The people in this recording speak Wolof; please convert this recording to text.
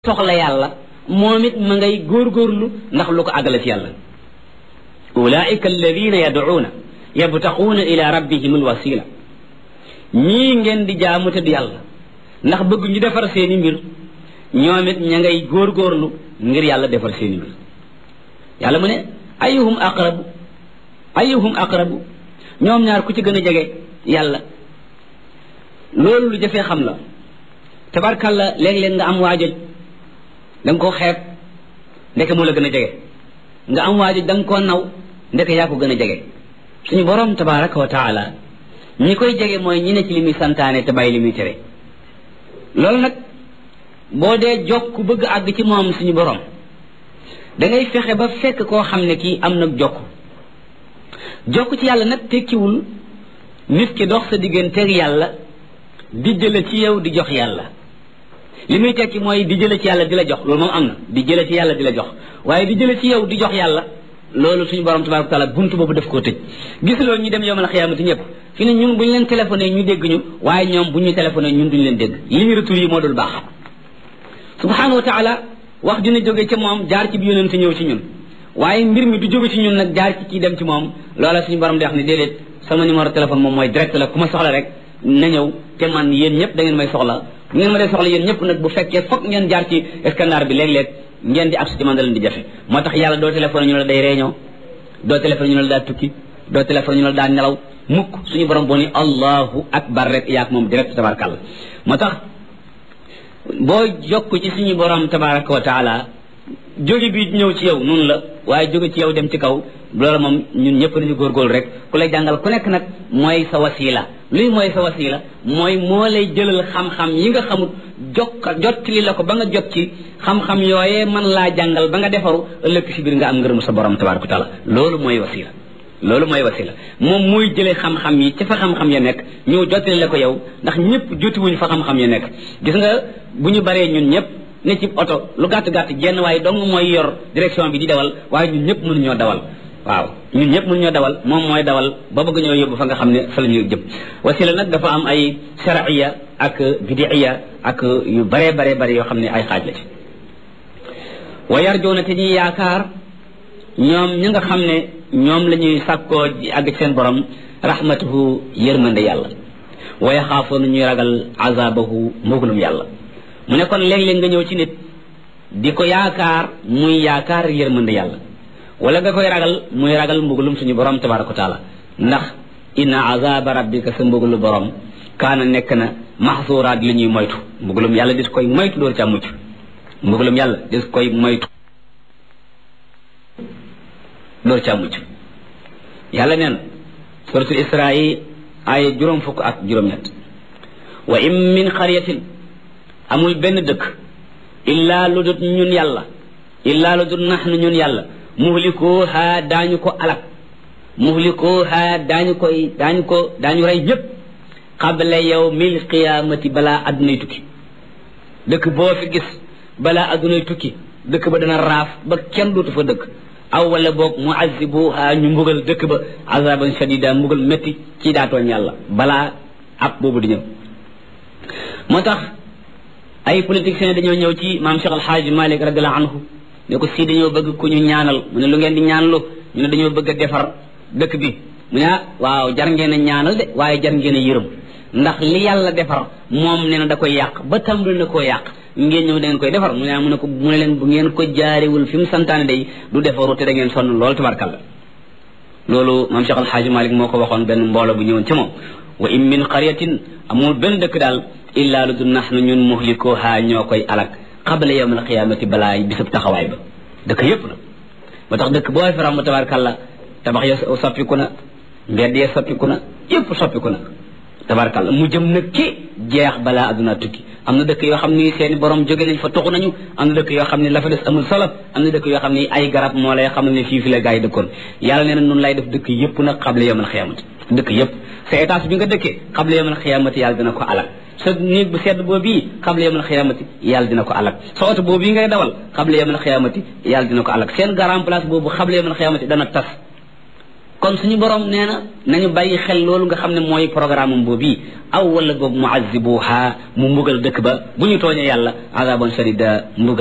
soxla yàlla moom it ma ngay góorgóorlu ndax lu ko àggale ci yàlla ulaika alladina yad'uuna yabtaquuna ila rabbihim alwasila ñii ngeen di jaamu te du yàlla ndax bëgg ñu defar seeni mbir ñoom it ña ngay góorgóorlu ngir yàlla defar seeni mbir yàlla mu ne ayuhum aqrabu ayuhum aqrabu ñoom ñaar ku ci gën a jege yàlla loolu lu jafee xam la tabarkalla léeg-léeg nga am waajoj da nga koo xeeb ndeke moo la gën a jege nga am waajoj da nga koo naw ndeke yaa ko gën a jege suñu borom tabaraka wa taala ñi koy jege mooy ñi ne ci li muy santaane te bàyyi li muy tere loolu nag boo dee jokk bëgg àgg ci moom suñu borom da ngay fexe ba fekk koo xam ne kii am nag jokk jokk ci yàlla nag tekkiwul nit ki dox sa digganteeg yàlla di jële ci yow di jox yàlla li muy tekki mooy di jële ci yàlla di la jox loolu moom am na di jële ci yàlla di la jox waaye di jële ci yow di jox yàlla loolu suñu borom tabaraka taala buntu boobu daf koo tëj gis loolu ñu dem yowmal xiyaamati ñëpp fi ne ñun bu ñu leen téléphoné ñu dégg ñu waaye ñoom bu ñu téléphoné ñun duñu leen dégg li ñu retour yi moo dul baax subhanahu wa taala wax dina jóge ca moom jaar ci bi yonente ñëw ci ñun waaye mbir mi du jóge ci ñun nag jaar ci kii dem ci moom loola suñu borom di wax ne déedéet sama numéro téléphone moom mooy direct la ku ma soxla rek na ñëw te man yéen ñëpp da ngeen may soxla bu ngeen ma dee soxla yéen ñëpp nag bu fekkee foog ngeen jaar ci scanner bi léeg-léeg ngeen di accès ci man da leen di jafe moo tax yàlla doo téléphone ñu la day réunion doo téléphone ñu la daa tukki doo téléphone ñu la daa nelaw mukk suñu borom boo ni allahu akbar rek yaak moom direct tabarakàlla moo tax boo jokk ci suñu borom tabaraka wa taala jóge bi ñëw ci yow noonu la waaye jóge ci yow dem ci kaw loolu moom ñun ñëpp nañu góorgóorlu rek ku lay jàngal ku nekk nag mooy sa wasila luy mooy sa wasila mooy moo lay jëlal xam-xam yi nga xamut jokk jottali la ko ba nga jot ci xam-xam yooyee man laa jàngal ba nga defaru ëllëg si biir nga am ngërëmu sa borom tabaraka wa taala loolu mooy wasila loolu mooy wasila moom mooy jëlee xam-xam yi ci fa xam-xam ya nekk ñëw jottali la ko yow ndax ñëpp jotiwuñ fa xam-xam ya nekk gis nga bu ñu baree ñun ñëpp ne ci oto lu gàtt-gàtt genn waaye dong mooy yor direction bi di dawal waaye ñun ñëpp mënuñoo dawal waaw ñun ñëpp mënuñoo dawal moom mooy dawal ba bëgg ñoo yóbbu fa nga xam ne fa la ñuy jëm wasila nag dafa am ay sharciya ak bidiya ak yu baree baree bari yoo xam ne ay xaaj la ci wa yarjoona te ñuy yaakaar ñoom ñi nga xam ne ñoom la ñuy sàkkoo àgg ci seen borom rahmatuhu yërmande yàlla wa yaxaafoona ñuy ragal azabahu mbugalum yàlla mu ne kon léeg-léeg nga ñëw ci nit di ko yaakaar muy yaakaar yërmande yàlla wala nga koy ragal muy ragal mbugalum suñu borom tabaraka wa taala ndax inna azaba rabbika sa mbugalu borom kaana nekk na maxsuuraat li ñuy moytu mbugalum yàlla dis koy moytu door ca mucc mbugalum yàlla dis koy moytu door ca mucc yàlla neen suratul isra yi ay juróom fukk ak juróom-ñett wa in min xaryatin amul benn dëkk illaa lu dut ñun yàlla illaa lu dut naxnu ñun yàlla muhlikooha daañu ko alak muhlikooha daañu koy daañu ko daañu rey ñëpp qabla yawmil qiyaamati balaa addunay tukki dëkk boo fi gis balaa addunay tukki dëkk ba dana raaf ba kenn dootu fa dëkk aw wala boog muazibuha ñu mbugal dëkk ba azaban shadida mbugal métti ci daatooñ yàlla balaa ab boobu di ñëw moo tax ay politiciens dañoo ñëw ci maam Cheikh Al Hadj Malick radiallahu anhu ne ko si dañoo bëgg ku ñu ñaanal mu ne lu ngeen di ñaanlu ñu ne dañoo bëgg a defar dëkk bi mu ne ah waaw jar ngeen a ñaanal de waaye jar ngeen a yërëm ndax li yàlla defar moom nee na da koy yàq ba tàmbali na koo yàq ngeen ñëw da ngeen koy defar mu ne mu ne ko mu ne leen bu ngeen ko jaarewul fi mu santaane day du defaru te da ngeen sonn loolu tabarkalla loolu maam Cheikh Al Hadj Malick moo ko waxoon benn mbooloo bu ñëwoon ci moom wa in min qaryatin amul benn dëkk daal illaa lu du nax na ñun muhlikuha ñoo koy alak qabla yawm alqiyamati balaa bisab taxawaay ba dëkk yépp na ba tax dëkk boo fi ram tabarkalla tabax ya soppiku na mbedd ya soppiku na yépp soppiku na tabarkalla mu jëm nag ci jeex balaa adduna tukki am na dëkk yoo xam ni seeni borom jóge nañ fa tuxu nañu am na dëkk yoo xam ne la fa des amul solo am na dëkk yoo xam ni ay garab moo lay xam ne fii fi la gaa yi dëkkoon yàlla nee na noonu lay def dëkk yépp nag qabla yawm alqiyamati dëkk yépp sa étage bi nga dëkkee qabla yawm alqiyamati yàlla dina ko alal sa néeg bu sedd boobu xable yamal xiyaamati yàlla dina ko alak sa oto boobu ngay dawal xable yamal xiyaamati yàlla dina ko alak seen garan place boobu xable yamal xiyaamati dana tas kon suñu borom nee na nañu bàyyi xel loolu nga xam ne mooy programme am boobu aw wala boobu mu azibuha mu mbugal dëkk ba bu ñu tooñee yàlla azaban shadida mbugal